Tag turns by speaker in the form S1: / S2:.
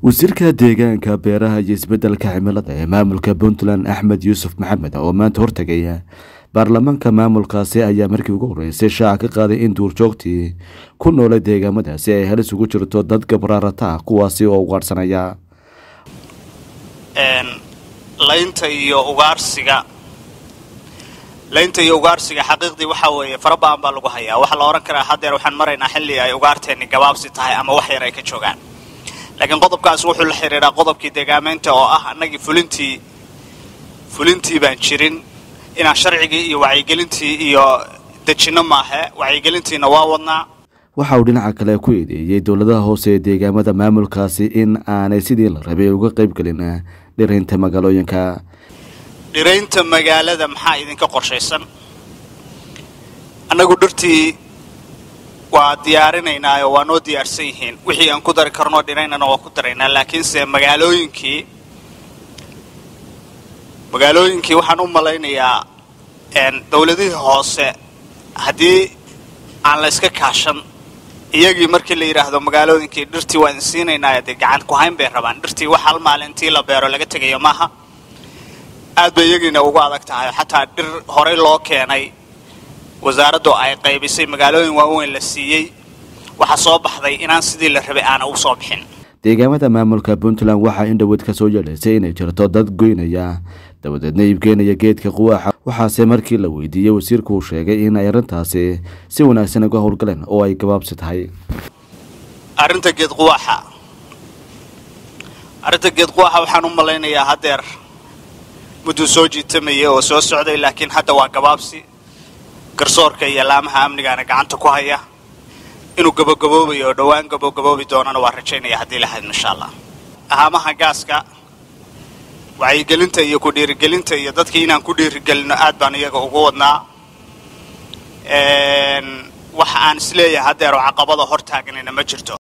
S1: wasiirka deegaanka beeraha iyo isbedelka cimilada ee maamulka puntland axmed yuusuf maxamed oo maanta hortegaya baarlamaanka maamulkaasi ayaa markii ugu horeysay shaaca ka qaaday in duurjoogtii ku noolay deegaamadaasi ay halis ugu jirto dad gabraarata ah kuwaasi oo ugaadhsanaya
S2: laynta iyo ugaarsiga laynta iyo ugaarsiga xaqiiqdii waxaa weeye fara badan baa lagu hayaa waxaa la odhan karaa haddeer waxaan maraynaa xilli ay ugaarteenni gabaabsi tahay ama wax yar ay ka joogaan laakiin qodobkaas wuxuu la xidhiidhaa qodobkii deegaamaynta oo ah annagii fulintii fulintii baan jirin inaan sharcigii iyo wacyigelintii iyo dejinno maahe wacyigelintiina waa wadnaa
S1: waxa uu dhinaca kale ku eedeeyey dowladaha hoose ee deegaamada maamulkaasi in aanay sidii la rabay uga qaybgelin dhiraynta magaalooyinka
S2: dhiraynta magaalada maxaa idinka qorshaysan annagu dhirtii waa diyaarinaynaayo waa noo diyaarsan yihiin wixii aan ku dari karnoo dhiraynana waa ku daraynaa laakiinse magaalooyinkii magaalooyinkii waxaan u malaynayaa dowladihii hoose haddii aan la iska kaashan iyagii markii la yidhaahdo magaalooyinkii dhirtii waa idin siinaynaayo dee gacan ku hayn bay rabaan dhirtii wax hal maalintii la beero laga tegayo maaha aad bay iyagiina ugu adag tahay xataa dhir horey loo keenay wasaaraddu ay qaybisay magaalooyin waaweyn la siiyey waxaa soo baxday inaan sidii la rabay aana u soo bixin
S1: deegaamada maamulka puntland waxaa in dhaweyd ka soo yeedhaysay inay jirto dad goynaya dabadeedna iibkeenaya geedka quwaaxa waxaase markii la weydiiyey wasiirku uu sheegay in ay arrintaasi si wanaagsan uga howlgaleen oo ay gabaabsi tahay
S2: arrinta geed quwaaxa arrinta geed quwaaxa waxaan u malaynayaa haddeer mudduu soo jiitamayay oo soo socday laakiin hadda waa gabaabsi garsoorka iyo laamaha amnigaana gacanta ku haya inuu gabogaboobayo oo dhowaan gabogaboobi doonana waa rajaynaya haddii lahayd insha allah ahaamaha gaaska wacyigelinta iyo ku dhiirigelinta iyo dadkii inaan ku dhiirigelino aad baan iyaga ugu wadnaa waxa aan isleeyahay haddeer oo caqabada hor taaganina ma jirto